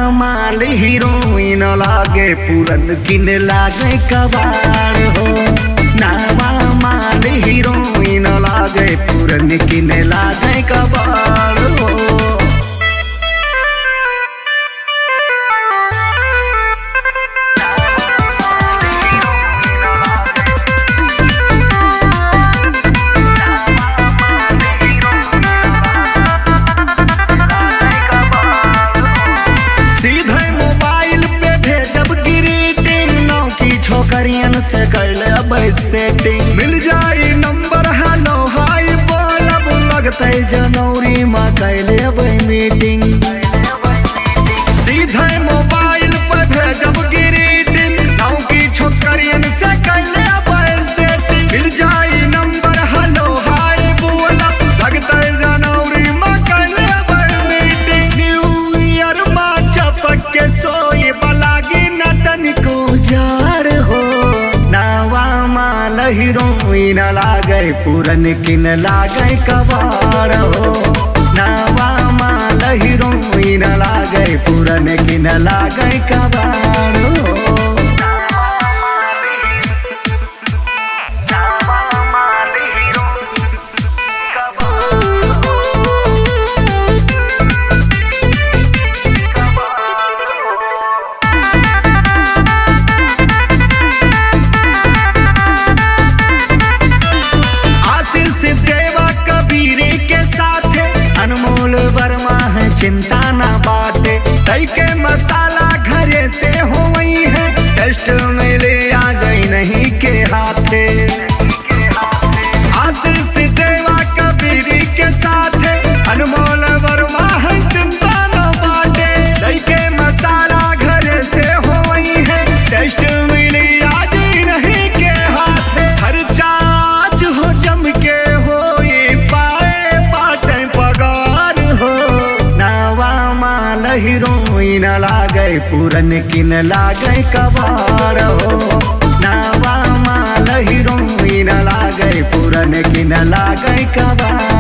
माल हीरोइन लागे पूरन किन लागे कबाड़ हो नावा माल हीरोइन लागे पूरन किन लागे कबाड़ हो सीधे मोबाइल पे भेजब ग्रीटिंग नौ की छोकरियन से कर लेब सेटिंग मिल जाई नंबर हेलो हाय बोलब लगते जनवरी में कर लेब मीटिंग सीधे मोबाइल पे भेजब ग्रीटिंग नौ की छोकरियन से कर लेब सेटिंग मिल जाई नंबर हेलो हाय बोलब लगते जनवरी में कर लेब मीटिंग न्यू ईयर में चपक के सोए बलागी नटन को जार हो नावा माल हीरोइन लागे पूरन किन लागे कबाड़ हो नावा माल हीरोइन लागे पूरन किन लागे कबाड़ हो आशीष देवा कबीर के साथ अनमोल वर्मा है चिंता ना बाटे तई के मसाला घरे से हो वही है टेस्ट में ले आ जाई नहीं के हाथे आशीष देवा कबीर के साथ अनमोल वर्मा है चिंता ना बाटे तई के मसाला घरे से हो वही है टेस्ट में ले आ जाई नहीं के हाथे खर्चा आज हो जम के हो ये पाए पाटे पगार हो नावा माल हीरोइन लागे पूरन किन लागे कबाड़ हो नावा माल हीरोइन लागे पूरन किन लागे कबाड़